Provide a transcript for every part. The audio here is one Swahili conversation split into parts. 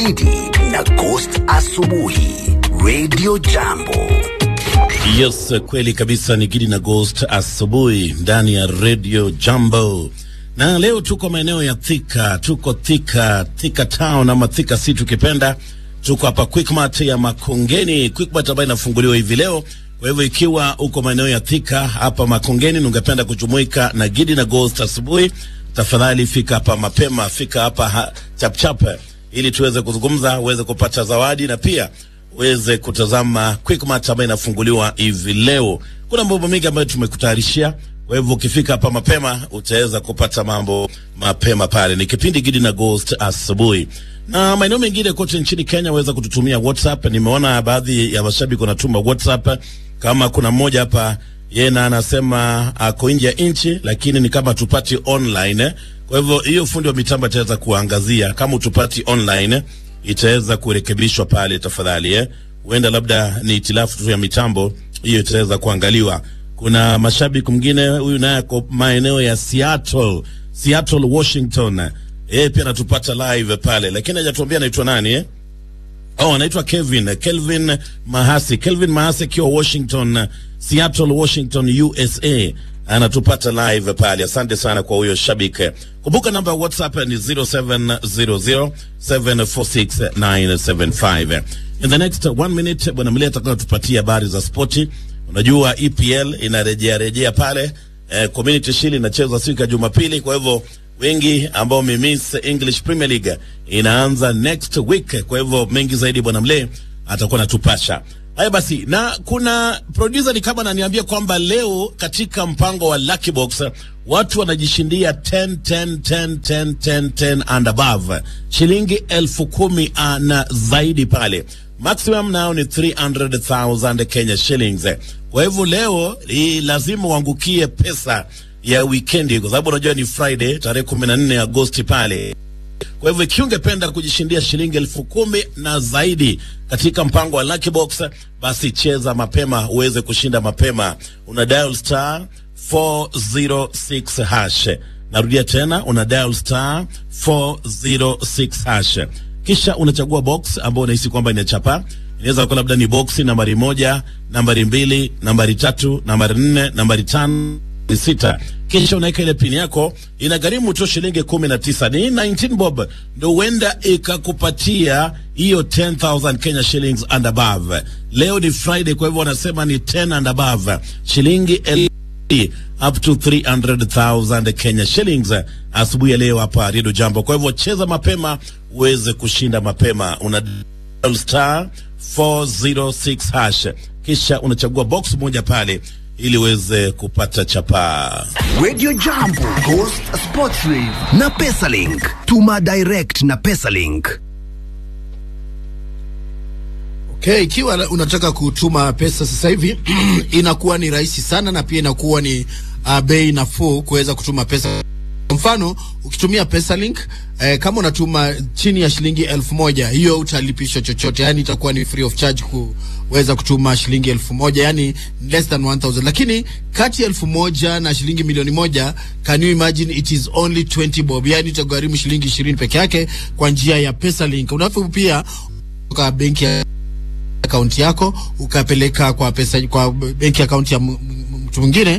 Gidi na Ghost Asubuhi Radio Jambo. Yes, kweli kabisa ni Gidi na Ghost asubuhi ndani ya Radio Jambo. Na leo tuko maeneo ya Thika, tuko Thika, Thika Town ama Thika si tukipenda. Tuko hapa Quickmart ya Makongeni, Quickmart ambayo inafunguliwa hivi leo. Kwa hivyo ikiwa uko maeneo ya Thika hapa Makongeni na ungependa kujumuika na Gidi na Ghost asubuhi, tafadhali fika hapa mapema, fika hapa ha, chap chap ili tuweze kuzungumza, uweze kupata zawadi na pia uweze kutazama Quickmart ambayo inafunguliwa hivi leo. Kuna mambo mengi ambayo tumekutayarishia, kwa hivyo ukifika hapa mapema utaweza kupata mambo mapema pale. Ni kipindi Gidi na Ghost asubuhi, na maeneo mengine kote nchini Kenya waweza kututumia WhatsApp. Nimeona baadhi ya mashabiki wanatuma WhatsApp, kama kuna mmoja hapa yeye na anasema ako nje ya nchi, lakini ni kama tupati online. Kwa hivyo hiyo fundi wa mitambo ataweza kuangazia kama utupati online itaweza kurekebishwa pale tafadhali, eh. Huenda labda ni itilafu tu ya mitambo, hiyo itaweza kuangaliwa. Kuna mashabiki mwingine huyu naye ako maeneo ya Seattle, Seattle Washington, yeye pia anatupata live pale, lakini hajatuambia anaitwa nani eh? Oh, anaitwa Kevin, Kelvin Mahasi. Kelvin Mahasi akiwa Washington, Seattle, Washington, USA. Anatupata live pale. Asante sana kwa huyo shabiki. Kumbuka namba ya WhatsApp ni 0700746975. In the next one minute, bwana Mlia atakuwa tupatia habari za spoti. Unajua EPL inarejea rejea pale. Eh, Community Shield inachezwa siku ya Jumapili, kwa hivyo wengi ambao wamemiss English Premier League inaanza next week. Kwa hivyo mengi zaidi bwana Mle atakuwa natupasha. Haya basi, na kuna producer ni kama ananiambia kwamba leo katika mpango wa Lucky Box watu wanajishindia 10 10 10 10 10 10 and above shilingi elfu kumi uh, na zaidi pale maximum nao ni 300,000 Kenya shillings. Kwa hivyo leo ni lazima uangukie pesa ya wikendi, kwa sababu unajua ni Friday tarehe 14 Agosti pale. Kwa hivyo ikiwa ungependa kujishindia shilingi elfu kumi na zaidi katika mpango wa Lucky Box, basi cheza mapema uweze kushinda mapema. Una dial star 406 hash. Narudia tena, una dial star 406 hash, kisha unachagua box ambayo unahisi kwamba inachapa. Inaweza kuwa labda ni boksi nambari moja, nambari mbili, nambari tatu, nambari nne, nambari tano sita kisha unaweka ile pini yako, inagharimu tu shilingi kumi na tisa ni 19 bob, ndo huenda ikakupatia hiyo 10000 Kenya shillings and above. Leo ni Friday, kwa hivyo wanasema ni 10 and above, shilingi el up to 300,000 Kenya shillings asubuhi ya leo hapa Radio Jambo. Kwa hivyo cheza mapema uweze kushinda mapema, una dial star 406 hash, kisha unachagua box moja pale ili uweze kupata chapaa. Radio Jambo, Ghost Sports Live na Pesalink. Tuma direct na Pesalink. Okay, ikiwa unataka kutuma pesa sasa hivi inakuwa ni rahisi sana na pia inakuwa ni uh, bei nafuu kuweza kutuma pesa. Kwa mfano ukitumia Pesalink eh, kama unatuma chini ya shilingi elfu moja hiyo utalipishwa chochote, yani itakuwa ni free of charge kuweza kutuma shilingi elfu moja yani less than 1000 lakini kati ya elfu moja na shilingi milioni moja can you imagine it is only 20 bob, yani itagharimu shilingi 20 peke yake kwa njia ya Pesalink. Unafaa pia kutoka benki ya akaunti yako ukapeleka kwa pesa kwa benki akaunti ya mtu mwingine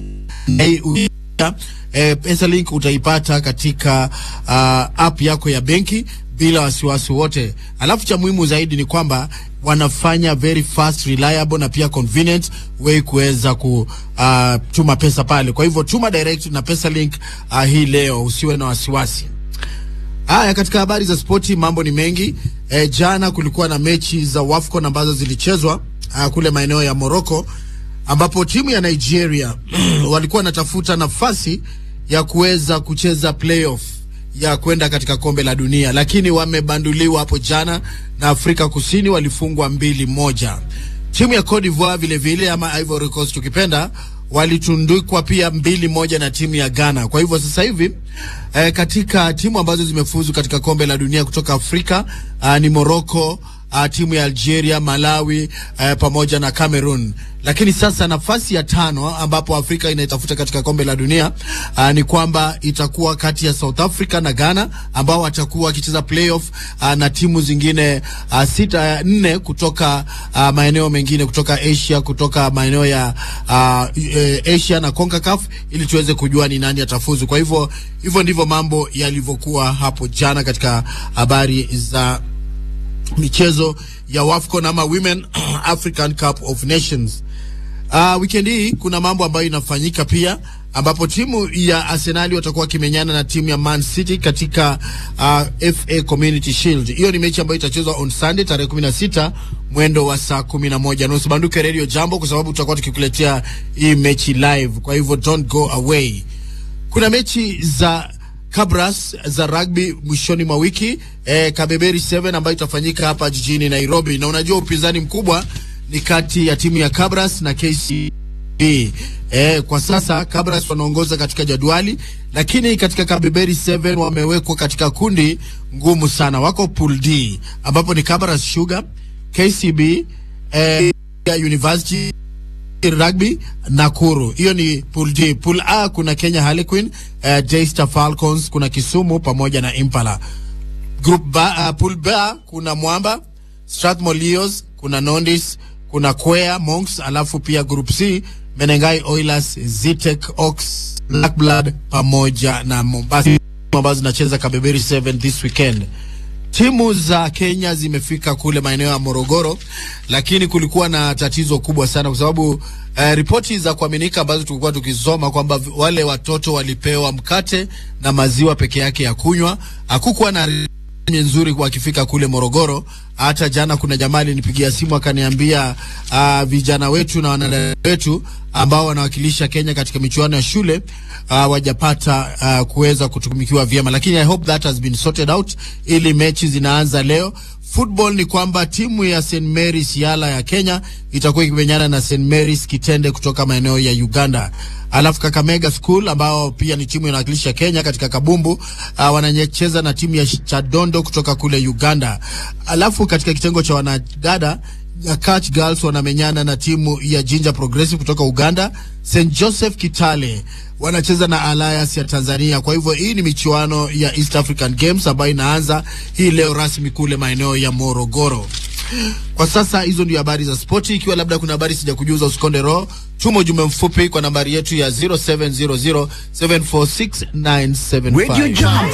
eh, Pesalink utaipata katika uh, app yako ya benki bila wasiwasi wote. Alafu cha muhimu zaidi ni kwamba wanafanya very fast, reliable na pia convenient way kuweza kutuma uh, pesa pale. Kwa hivyo tuma direct na Pesalink uh, hii leo, usiwe na wasiwasi. Haya, katika habari za spoti mambo ni mengi. E, jana kulikuwa na mechi za WAFCON ambazo zilichezwa uh, kule maeneo ya Morocco ambapo timu ya Nigeria walikuwa wanatafuta nafasi ya kuweza kucheza playoff ya kwenda katika kombe la dunia, lakini wamebanduliwa hapo jana na Afrika Kusini, walifungwa mbili moja. Timu ya Cote d'Ivoire vile vile ama Ivory Coast tukipenda walitundikwa pia mbili moja na timu ya Ghana. Kwa hivyo sasa hivi eh, katika timu ambazo zimefuzu katika kombe la dunia kutoka Afrika uh, ni Morocco uh, timu ya Algeria, Malawi uh, pamoja na Cameroon. Lakini sasa nafasi ya tano ambapo Afrika inaitafuta katika kombe la dunia uh, ni kwamba itakuwa kati ya South Africa na Ghana ambao watakuwa wakicheza playoff uh, na timu zingine uh, sita nne kutoka uh, maeneo mengine kutoka Asia, kutoka maeneo ya uh, e, Asia na CONCACAF ili tuweze kujua ni nani atafuzu. Kwa hivyo hivyo ndivyo mambo yalivyokuwa hapo jana katika habari za michezo ya WAFCON ama Women African Cup of Nations. Uh, weekend hii kuna mambo ambayo inafanyika pia ambapo timu ya Arsenali watakuwa wakimenyana na timu ya Man City katika uh, FA Community Shield. Hiyo ni mechi ambayo itachezwa on Sunday tarehe 16 mwendo wa saa 11 nusu. Banduke Radio Jambo, kwa sababu tutakuwa tukikuletea hii mechi live, kwa hivyo don't go away. Kuna mechi za Kabras za rugby mwishoni mwa wiki eh, Kabeberi 7 ambayo itafanyika hapa jijini Nairobi, na unajua upinzani mkubwa ni kati ya timu ya Kabras na KCB. Eh, kwa sasa Kabras wanaongoza katika jadwali, lakini katika Kabeberi 7 wamewekwa katika kundi ngumu sana. Wako pool D ambapo ni Kabras Sugar, KCB, eh, University Rugby Nakuru. Hiyo ni pool D. Pool A kuna Kenya Harlequin, uh, Daystar Falcons, kuna Kisumu pamoja na Impala. Group B, uh, pool B kuna Mwamba, Strathmore Leos, kuna Nondis, kuna Kwea Monks, alafu pia group C Menengai Oilers, Zitek Ox, Black Blood pamoja na Mombasa ambazo zinacheza Kabeberi 7 this weekend. Timu za Kenya zimefika kule maeneo ya Morogoro, lakini kulikuwa na tatizo kubwa sana kwa sababu eh, ripoti za kuaminika ambazo tulikuwa tukisoma kwamba vi- wale watoto walipewa mkate na maziwa peke yake ya kunywa. Hakukuwa na ni nzuri wakifika kule Morogoro. Hata jana kuna jamaa alinipigia simu akaniambia, uh, vijana wetu na wanadada wetu ambao wanawakilisha Kenya katika michuano ya shule uh, wajapata uh, kuweza kutumikiwa vyema, lakini I hope that has been sorted out, ili mechi zinaanza leo. Football ni kwamba timu ya St Mary's Yala ya Kenya itakuwa ikimenyana na St Mary's Kitende kutoka maeneo ya Uganda. Alafu Kakamega School ambao pia ni timu inawakilisha Kenya katika kabumbu uh, wanacheza na timu ya Chadondo kutoka kule Uganda. Alafu katika kitengo cha wanadada Catch Girls wanamenyana na timu ya Jinja Progressive kutoka Uganda. St Joseph Kitale wanacheza na Alliance ya Tanzania. Kwa hivyo hii ni michuano ya East African Games ambayo inaanza hii leo rasmi kule maeneo ya Morogoro. Kwa sasa hizo ndio habari za spoti. Ikiwa labda kuna habari sijakujuza, usikonde roho, tuma ujumbe mfupi kwa nambari yetu ya 0700746975. Radio Jambo.